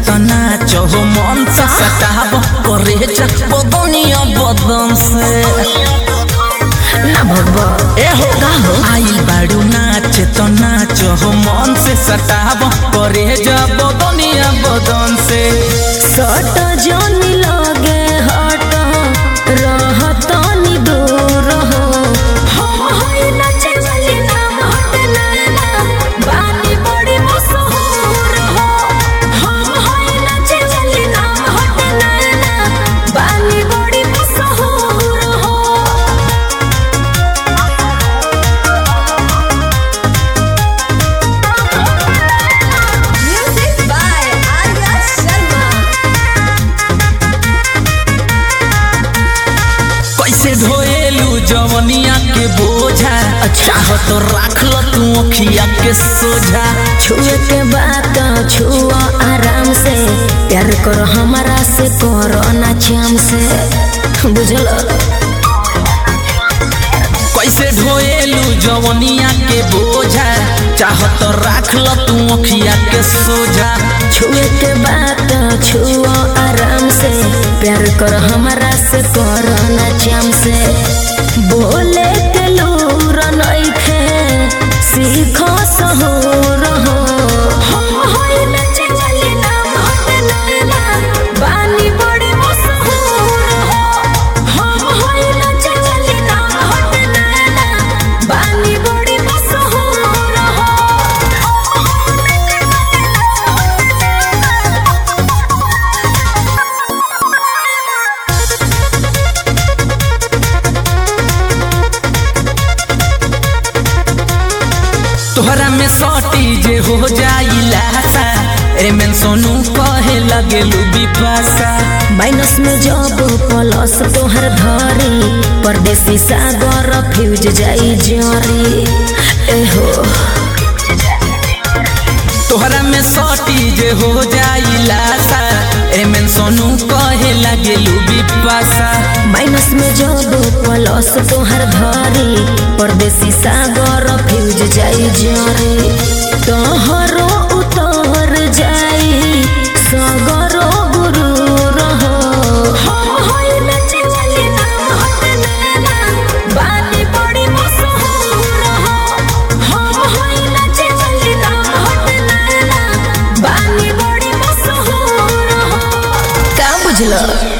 त नाच हो मन से सटाब करे जा बदनिया बदन से ना भगवा ए हो का हो आइल बाड़ू नाच त नाच हो मन से सटाब करे जा बदनिया बदन से सट जनी लगे हट रहत नि दूर हो हम होई नाचे वाली नाम हट नाना बानी बड़ी मशहूर हो हम होई नाचे वाली नाम हट नाना बानी बड़ी मशहूर हो Music by Arya Sharma. कैसे ढोएलू जवनिया के बोझा चाह तो राख ल तू अखिया के सोझा छुए के बात छुआ आराम से प्यार करो हमारा से करो ना चाम से बुझल कैसे ढोएलू जवनिया के बोझा चाह तो राख ल तू अखिया के सोझा छुए के बात छुआ आराम से प्यार करो हमारा से करो ना चाम से बोले के लूर नइखे सीखो सहूर हो हम होई नचे वाली नाम हट नैना बानी बड़ी मशहूर हो हम होई नचे वाली नाम हट नैना बानी बड़ी मशहूर हो तोहरा में सटी जे हो जाई लासा एमें सोनू कहे लगेलू बिपासा माइनस में जब प्लस तोहर धरी परदेसी सागर फ्यूज जाई जरी एहो तोहरा में सटी जे हो जाई लासा एमें सोनू कहे लगेलू बिपासा माइनस में जब प्लस तोहर धरी परदेसी सागर फ्यूज जाई जरी तोहरो उतर जाई सगरो गुरु रहो हम होई नचे वाली नाम हट नैना बानी बड़ी मशहूर हो हम होई नचे वाली नाम हट नैना बानी बड़ी मशहूर हो का बुझलो